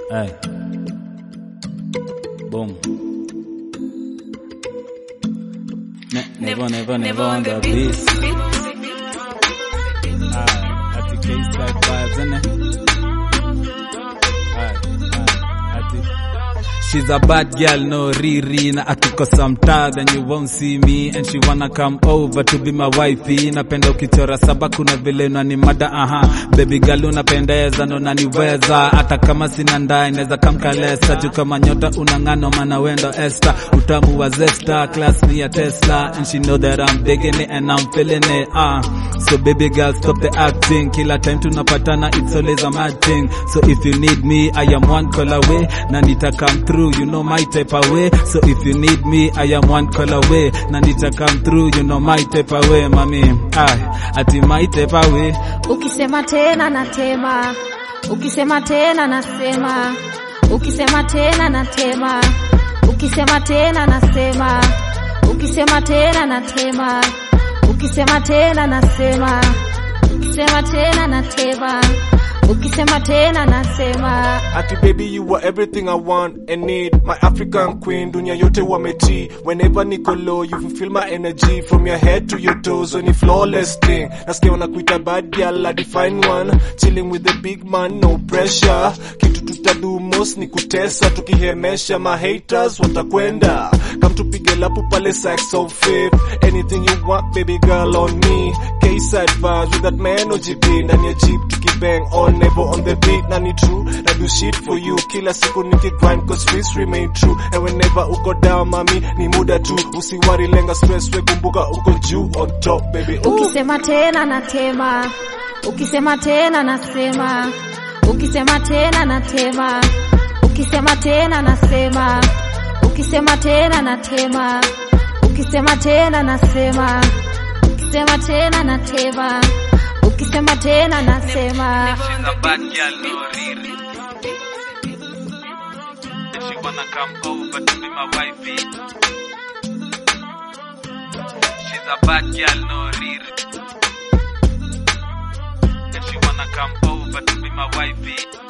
Hey. Boom. Ne- never, never, never on the beat. Aye, ati K-Side vibes, innit? Aye, aye, ati- She's a bad girl, no riri na akikosa mtaa then you won't see me and she wanna come over to be my wifey. Napenda ukichora saba, kuna vile unani mada aha, baby girl unapendeza na unaniweza, hata kama sina ndaa inaweza kamkalesa juu kama nyota unang'ano, mana wendo Esther, utamu wa zesta, class ni ya Tesla and she know that I'm digging it and I'm feeling it. Ah, so baby girl stop the acting, kila time tunapatana it's always a mad thing. So if you need me I am one call away, na nita come through, you know my type away. So if you need me I am one call away, na nita come through, you know my type away, mami. Ay, ati my type away. Ukisema tena natema, ukisema tena nasema, ukisema tena natema, ukisema tena nasema, ukisema tena natema, ukisema tena nasema, ukisema tena natema, ukisema tena nasema. Ati baby you are everything I want and need My African queen, dunia yote wameti Whenever niko low, you will feel my energy From your head to your toes, when you flawless thing Nasikia wanakuita bad girl, I define one Chilling with the big man, no pressure Kitu tutadu most ni kutesa Tukihemesha, my haters watakwenda Come tupige lapu pale sex of fifth Anything you want, baby girl on me K-side vibes with that man OGB Ndani ya jeep tukibang on never on the beat na ni true na do shit for you kila siku nikigrind cause streets remain true and whenever uko down mami ni muda tu usiwari lenga stress we kumbuka uko juu on top baby Ooh. Ukisema tena natema, ukisema tena nasema, ukisema tena natema, ukisema tena nasema, ukisema tena natema, ukisema tena nasema, ukisema tena natema, ukisema tena nasema. She's a bad girl, no riri. And she wanna come over to be my wifey. She's a bad girl, no riri. And she wanna come over to be my wifey.